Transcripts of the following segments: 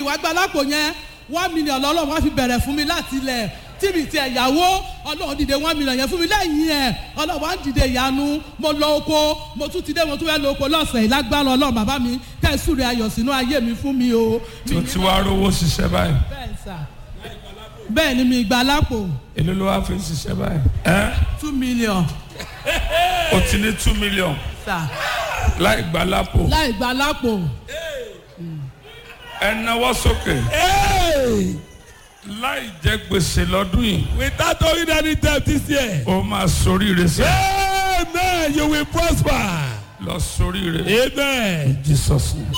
wá gba lápò yẹn one million lọ́lọ́run wá fi bẹ̀rẹ̀ fún mi láti ilẹ̀ tí mi ti ẹ̀yàwó ọlọ́run dìde one million yẹn fún mi lẹ́yìn ẹ̀ ọlọ́run wá ń dìde ìyanu mo lọ oko mo tún ti dé mo tún fẹ́ lọ oko lọ́sẹ̀ yìí lágbára ọlọ́run bàbá mi kẹ́sùrù ayọ̀ sínú ayé mi fún mi o. tó ti wá rówó ṣiṣẹ́ báyìí bẹ́ẹ̀ sà bẹ́ẹ̀ ni mi gba lápò èló ló wá fi ń ṣiṣẹ́ báyìí ẹ́ two million o ti ní two million sà láì gba lápò láì gba lápò ẹ náwó sókè Hey! láì jẹ gbèsè lọ́dún yìí Without owing any debt this year. ó máa soríire sí Amen. You will prosper. lọ soríire Amen. jesus name.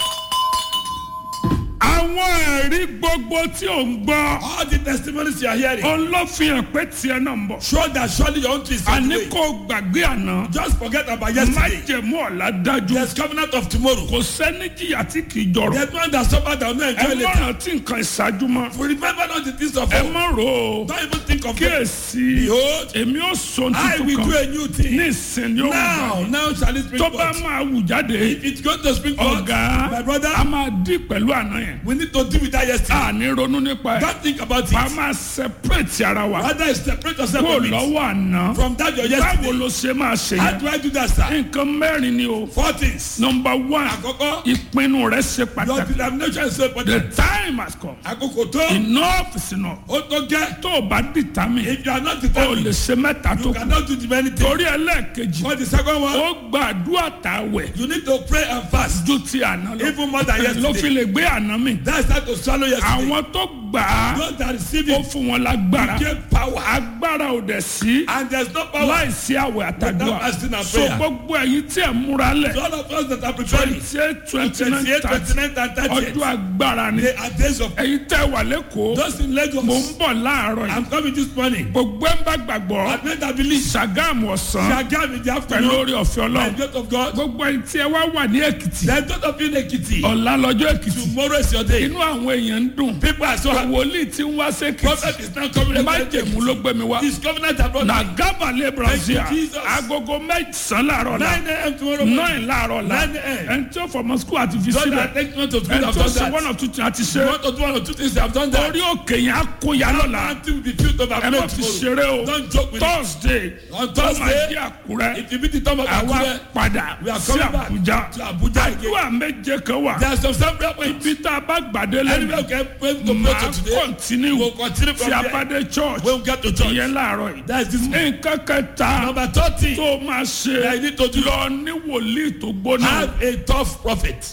àwọn ẹ̀rí gbogbo tí ò ń gbọ́ All the testimonies you are hearing òun ló fi hàn pé tiẹ̀ náà ń bọ̀ show that surely your own tree is on the àní way. kò gbàgbé àná Just forget about yesterday. májẹ̀mú ọ̀la dájú There's covenant of tomorrow. kò sẹ́ni jìyà tí kì í jọrọ̀ There's one that suffered that will not ẹ enjoy má later. rántí nǹkan ìṣáájú mọ́ Remember not the things of ẹ old. má rò ó Don't even think of it. kíyèsí Behold, èmi ò sọ I will tuntun do kan a new thing. ní ìsìn yóò Now, wù now shall it spring tó bá forth. máa wù jáde If it's going to spring forth, ọ̀gá my brother, a máa dí pẹ̀lú àná yẹn we need to deal with that yesterday. a ní ronú nípa ẹ̀ Don't think about a it. máa separate ara wa Rather, separate yourself kó from it. lọ́wọ́ àná From that your báwo yesterday. ló ṣe máa ṣe How yẹn do I do that, sir? nǹkan mẹ́rin ni o Four things. number one Àkọ́kọ́, ìpinnu rẹ ṣe your pàtàkì determination is so the important. time has come Àkókò tó, enough is enough ó tó gẹ́. tó o bá determine If you are not o lè determined, ṣe mẹ́ta tó you kù cannot do the many things. torí ẹlẹ́ẹ̀kejì For the second one, ó gbàdúrà tàwẹ̀ you need to pray and fast. ju ti àná lọ Even more than ló fi yesterday. lè gbé àná mi That's how to swallow yesterday. àwọn tó gbà á Those that receive ó it fún wọn lágbára give power. agbára ò dẹ̀ sí And there's no power. láìsí àwẹ̀ àtàdúrà Without fasting and so prayer. gbogbo ẹ̀yin tí ẹ̀ múra lẹ̀ So all of us that are preparing, twenty eight twenty nine 28, thirty 29, and 30, ọdún agbára ni they are days of ẹ̀yin tẹ́ wà lẹ́kọ̀ọ́ those in mò ń Lagos. bọ̀ láàárọ̀ yìí I'm coming this morning. gbogbo ẹ̀ ń bá gbàgbọ́ I made that believe. Ṣàgámù ọ̀sán Shagam in the pẹ̀lú afternoon. orí ọ̀fẹ́ By ọlọ́run the grace of God. gbogbo ẹ̀yin tí ẹ wá wà ní èkìtì Then those of you in Ekiti. ọ̀la lọ́jọ́ èkìtì Tomorrow is your day. inú àwọn èèyàn ń dùn People are so happy. wòlíì tí ń wá sékìtì Prophet is now coming. májèmú ló gbé mi wá His covenant abroad. na gábàlẹ̀ brazil Thank you, Jesus. agogo mẹ́sàn-án láàárọ̀ la 9 a.m. tomorrow morning. nine láàárọ̀ la 9 a.m. ẹni tí ó fọmọ skul àti fi Those sílẹ̀ that take note of ẹni God have tó done ṣe that. one or two things àti You ṣe want to do one or two things, they have done that. orí òkè yẹn á kó ya lọ́la Until we be filled of ẹ má our fi tomorrow. ṣeré o Don't joke with it. thursday On tó máa Thursday, jẹ́ àkúrẹ́ If you meet the top of àwa Akure, padà we are sí coming back àbújá to Abuja again. àdúrà méje kan wà There are some some prayer points. ibi tá a bá gbàdé Anyway, lẹ́nu okay, pray to pray máa to today. kọ́ntínú We'll continue tí from a there. bá dé church When we get to church. ìyẹn láàárọ̀ yìí That is this morning. nǹkan kẹta Number thirty. tó máa ṣe That you need to do. lọ ní wòlíì tó gbóná Have a tough prophet.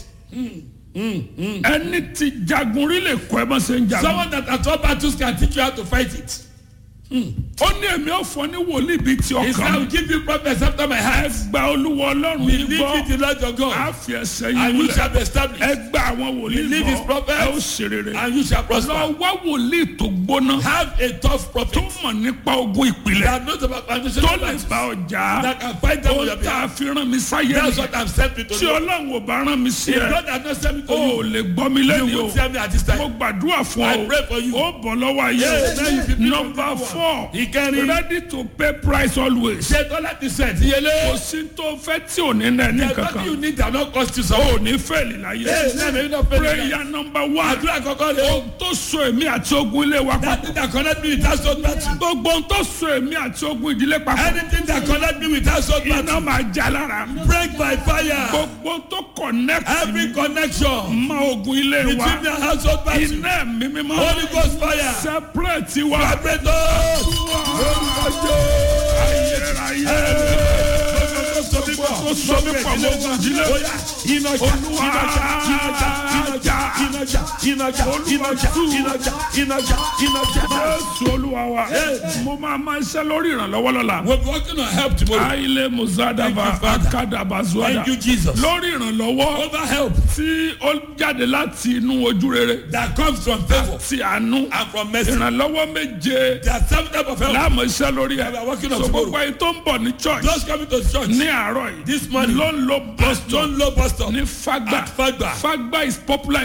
ẹni tí jagun rí lè kọ́ ẹ bá ṣe ń jagun Someone that at all battles can teach you how to fight it. ó ní èmi ò fọ ní wòlíì bíi ti He said, I ọkàn will mi give you prophets after my ẹ heart. gba olúwa ọlọ́run yìí Believe gbọ́ in the Lord your á God. fi ẹsẹ̀ And yìí you múlẹ̀ shall be established. ẹ gba àwọn wòlíì Believe his gbọ́ prophets. ẹ ó ṣe rere And you shall lọ prosper. wá wòlíì tó gbóná Have a tough tó prophet. mọ̀ nípa ogun ìpìlẹ̀ That knows about tó foundational lè battles. bá ọjà That can fight them on ó your tá a behalf. fi rán mi sáyé That's nìyẹn what I'm sent me to tí do. ọlọ́run ò bá rán mi sí If ẹ God has not sent me to o ò you, lè gbọ́ mi you lẹ́nu o will tell me at this mo time. gbàdúrà fún I ọ pray for you. ó bọ̀ lọ́wọ́ ayé Yes, now you be people number people four Ìkẹrin. ready to pay price always Ṣé Tọ́lá ti sẹ̀ ti kò yẹlé? sí tó fẹ́ tí ò ní náà ní There's nothing you kankan need that not cost you o something. ò ní fẹ́ẹ̀lì láyé Hey, now maybe not pay the prayer number one Àdúrà kọ́kọ́ rẹ̀ o. ohun tó so èmi àti ogun ilé wa That papọ̀ thing that connect me with household battle. gbogbo ohun tó so èmi àti ogun ìdílé papọ̀ Anything that connect me with household iná battle. máa já lára Break by fire. gbogbo ohun tó connect Every connection mọ ogun ilé wa between the household battle. iná mi mímọ́ Holy Ghost fire. separate wa Separate us. Lórúkọ Jésù. ayérayé Tó so mí pọ̀. tó so mí pọ̀ mọ́ ogun ìdílé Ó yá, Iná jà, Olúwa iná jà, iná jà, iná jà, iná jà, iná jà, iná jà, iná jà, iná jà, iná jà. jésù olúwa wa mo máa máa ṣe lórí ìrànlọ́wọ́ lọ́la We'll be working on help tomorrow. aile muzadaba Thank you, Father. akadaba zuada Thank you, Jesus. lórí ìrànlọ́wọ́ Over help tí ó jáde láti inú ojú rere that comes from favor ti àánú and from mercy. ìrànlọ́wọ́ méje There are seven types of help. láàmú iṣẹ́ lórí ẹ̀ We are working on so tomorrow. gbogbo ẹni tó ń bọ̀ ní church Those coming to church ní àárọ̀ yìí this morning ló ń lo bus at stop John Low bus stop ní fagba at Fagba. fagba is popular in lagos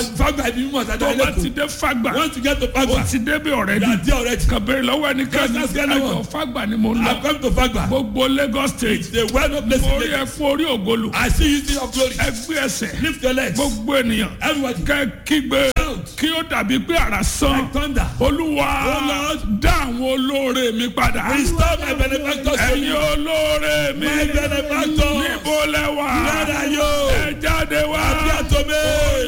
lagos fagba ibi mímọ tó sàdá bá ti ẹlẹ́kùn dé fagba once you get to ó fagba ti débi ọ̀rẹ́ you ni are there already kàbẹ̀rẹ̀ lọ́wọ́ ẹnikẹ́ni Just ask anyone. ẹjọ́ fagba ni mo ń I lọ come to fagba gbogbo lagos state the well known place mo in rí ẹ Lagos fún orí ògolo I see you see your glory ẹgbẹ́ ẹsẹ̀ lift your legs gbogbo ènìyàn everybody kẹ́ kígbe Shout. kí ó dàbí pé àrà sán like thunder olúwa Oh, Lord. dá àwọn olóore mi padà restore my benefactors to ẹ̀yin you olóore mi my benefactors níbo lẹ́wà where are you ẹ jáde wá appear to me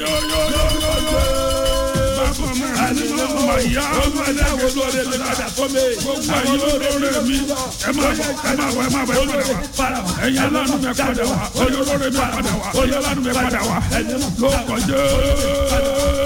bàbá mi àdìmọ́ ọmọ ìyá ọmọ ẹ̀dá àwọn olóore mi padà fún mi gbogbo ẹ̀yin olóore mi ẹ máa bọ̀ ẹ máa bọ̀ ẹ máa bọ̀ ẹ padà wá ẹ̀yin aláàánú mi padà wá ẹ̀yin olóore mi padà wá ẹ̀yin aláàánú mi padà wá lóko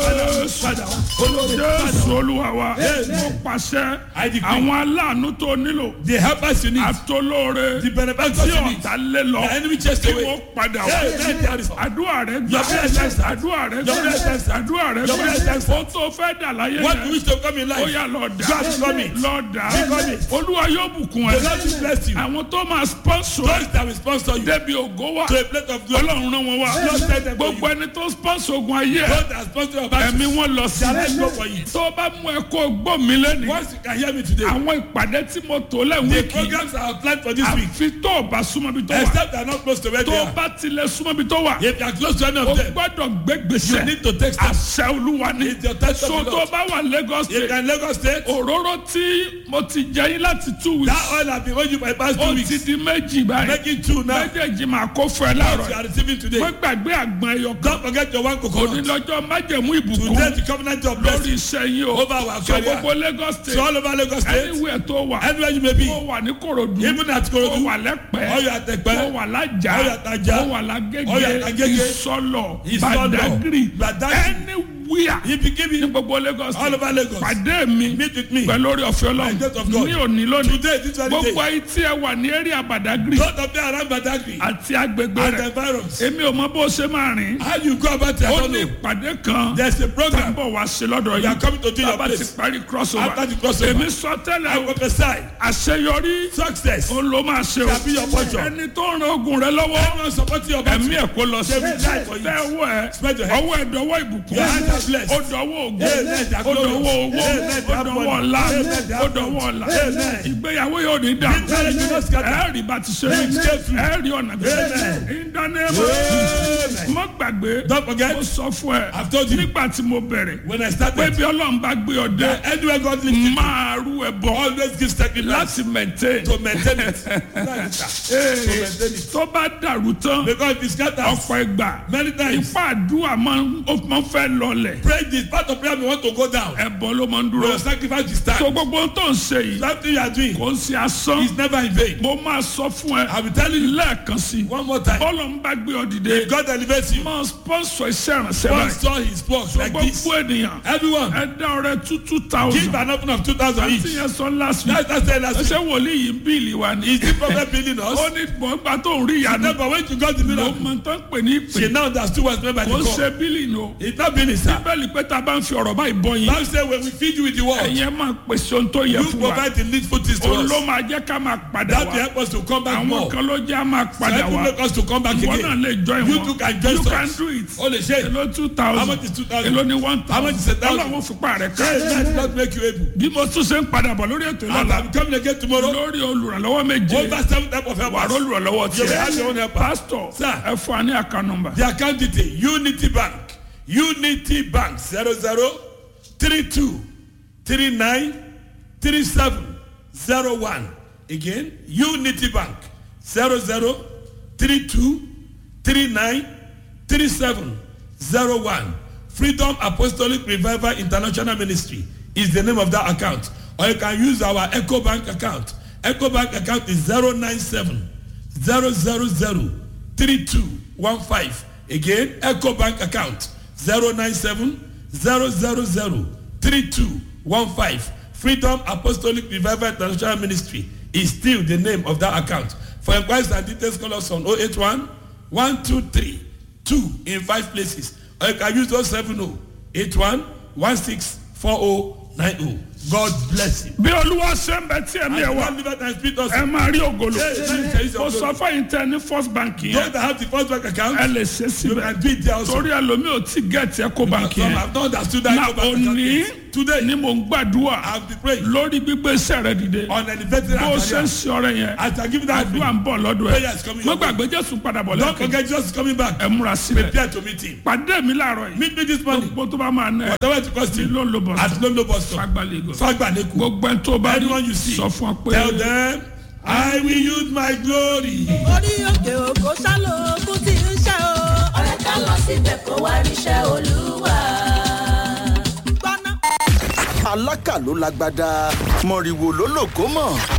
jésù jésù olúwa wa mo pàṣẹ I decree. àwọn aláàánú tó nílò the helpers you need àtolóore the benefactors tí you need ọ̀tá lé lọ the enemy chased kí away wọ́n padà wá Hey, let there is- àdúrà rẹ gbà Your prayer is answered. àdúrà rẹ Your gbà prayer is answered. àdúrà rẹ Your prayer is gbà answered. ó tó fẹ́ dà láyé what you yẹn wish to come in ó life yà lọ dà God become it. lọ dà Become it. olúwa yóò bùkún the ẹ Lord will bless you àwọn tó máa sponsor those that will sponsor you débi ògo wa to a plate of glory ọlọ́run rán wọn wá Lord send them to you gbogbo ẹni tó sponsor ogun ayé ẹ those that sponsor your back ẹ̀mí wọn lọ sí let's go for it tó bá mú ẹ kó gbọ́ mi lẹ́nu once you can hear me today àwọn ìpàdé tí mo tò lẹ́wọ̀n the kì í programs I have planned for this week àfi tó o bá súnmọ́ bí tó wà except they are not close to where tó they o are bá tilẹ̀ súnmọ́ bí tó wà if you are close to any o of them gbọ́dọ̀ gbé you gbèsè need to take steps àṣẹ olúwa ni It's your test of so the tó Lord. bá wà Lagos if you state are in Lagos state òróró tí mo ti jẹ yín láti two weeks that oil have been owing you for the past two ó weeks ti di méjì báyìí make it two now méjèèjì máa kó fún ẹ what you láàárọ̀ are receiving today wọ́n gbàgbé àgbọn ẹyọ kan don't forget your one coconut onílọ́jọ́ májẹ̀mú ìbùkún today the covenant of lórí blessing iṣẹ́ yín o over our so career gbogbo Lagos so state all over Lagos state anywhere tó wà anywhere you may be ó wà ní Kòròdú even at ó Korodu wà lẹ́pẹ́ or you are at ó Ekpe wà lájà Ó wà l'Ájà. ó wà Ó wà lágége l'Agége. ìsọlọ Ìsọlọ̀. Badagry Badagry. anywhere if you give ní me gbogbo Lagos all over Lagos pàdé mi meet with me pẹ̀lú orí ọ̀fẹ́ By the grace of God. Ọlọ́run ní òní lónìí today this very gbogbo day ayé tí ẹ wà ní area Badagry both of them around Badagry àti agbègbè and the rẹ̀ environs èmi ò mọ bó ṣe máa rìn how you go about it I ó don't ní know ìpàdé kan there's a program tábọ̀ wá sí lọ́dọ̀ we are yìí coming to do your tábà ti place parí crossover After the crossover. èmi sọ I tẹ́lẹ̀ o prophesy àṣeyọrí success ó ló máa ṣe o Shall be your portion. ẹni tó ń ran ogun rẹ lọ́wọ́ everyone supporting your ẹ̀mí battle ẹ̀ kó lọ sí They will die for you. tẹ́wọ́ ẹ̀ Spread your hand. ọwọ́ ẹ̀ dọwọ́ ìbùkún Your hands are blessed. ó dọwọ́ ògùn Amen. They are ó dọwọ́ glorious. owó Amen. They ó are dọwọ́ money. ọ̀la Amen. They ó are dọwọ́ ọ̀la Amen. ìgbéyàwó yóò ní dà Marriage will not scatter. ẹ̀ rí bá ti ṣe Amen. ẹ̀ rí ọ̀nà bí Amen. ìdánimọ̀ Amen. mọ́ gbàgbé Don't forget, mo sọ fún ẹ I've told you. nígbà tí mo bẹ̀rẹ̀ when I pé started bí ọlọ́run bá gbé ọ dé anywhere God leads you máa rú ẹ bọ̀ always give sacrifice láti maintain to maintain it to maintain it tó bá dàrú tán because if it scatters ọ̀pọ̀ ìgbà many times ipá àdúrà máa ń ó máa ń fẹ́ lọlẹ̀ pray this part of prayer we want to go down ẹ̀bọ ló máa ń but dúró your sacrifice will tó stand gbogbo tó ń ṣe yìí something you are doing kò ń ṣe asán is never in vain mo máa sọ fún ẹ I will tell you lẹ́ẹ̀kan sí one more time bọ́lọ̀ ń bá gbé ọ dìde if God elevates you máa sponsor iṣẹ́ ìrànṣẹ́ God báyìí saw his work like this gbogbo ènìyàn everyone ẹ dá ọrẹ two two give thousand an offering of two thousand àti each yẹn sọ last week that's that's the last week ẹsẹ wòlíì yìí ń bíìlì wa ni is the prophet building us ó ní gbọ̀ngbà tó ń rí ìyanu never when you got the ló miracle mọ tó ń pè ní ìpè she now understood what's meant by kò the ń call ṣe bíìlì nù it's not building sir bẹ́ẹ̀ni pé tá a bá ń fi ọ̀rọ̀ báyìí bọ́ yín Bible say when we feed you with the word ẹ̀yin máa pèsè ohun tó yẹ you fún wa provide the needful things to òun us ló máa jẹ́ ká máa padà that will wá help us to come back àwọn more kan ló jẹ́ á máa so padà that will wá make us to come back ìwọ náà again lè join You wọn too can join you us. can do it o le ṣe èló two How thousand much is 2,000? èló ni one How much is a thousand thousand? ọlọ́run fipá rẹ̀ ká hey that not make you able bí mo tún ṣe ń padà bọ̀ lórí ètò and ìlànà I'm coming again tomorrow lórí olùrànlọ́wọ́ méje over seven type of wàá helpers olùrànlọ́wọ́ you will have your tiẹ̀ own helper pásítọ̀ Sir. ẹ fún wa ní àká nọmbà the account detail unity bank unity bank zero zero three two three nine three seven zero one again unity bank zero zero three two three nine three seven zero one freedom apostolic revival international ministry is the name of that account or you can use our eco bank account eco bank account is zero nine seven zero zero zero three two one five again eco bank account zero nine seven zero zero zero three two one five freedom apostolic revival international ministry is still the name of that account for inquiries and details call us on oh eight one one two three two in five places or you can use those seven oh eight one one six four oh nine oh God bless you. bí olúwa ṣe ń bẹ tí ẹ̀mí ẹ̀ wá God live and speak us. ẹ máa rí ògolo Yes, yes, yes, mo yes. sọ fẹ́yìn tẹ ní first bank Those yẹn that have the first bank account, ẹ lè ṣe you síbẹ̀ can do it there also. torí ẹlòmíì ò tí gẹ̀ẹ́tì ẹ kó bank Some yẹn have not understood that na go bank account òní yet. Today, ni mo ń gbàdúrà I have been praying lórí gbígbé iṣẹ́ rẹ dìde on elevated bó o ṣe ń career. ṣe ọrẹ yẹn As I give you that àdúrà ń bọ̀ lọ́dọ̀ ẹ Prayer is coming mo your way. gbàgbé jésù padà bọ̀ Don't lẹ́kọ̀ọ́ forget Jesus is coming back. ẹ múra sílẹ̀ Prepare to meet him. pàdé mi láàárọ̀ yìí Meet me this morning. gbogbo tó bá máa ná ẹ Whatever it costs ti you. ló ń lo bọ̀ At Lolo bus stop. fagbálẹ̀ Fagbaneku. gbogbo ẹni tó bá rí Anyone you see. sọ fún ọ pé Tell them, I will use my glory. orí òkè òkò sálò ogun tí ń ṣe o. ọ̀rẹ́ ká lọ síbẹ̀ kó wá ríṣẹ́ olúwa. gbọ́ná. alákà ló lágbádá mọ̀rìwò ló lògó mọ̀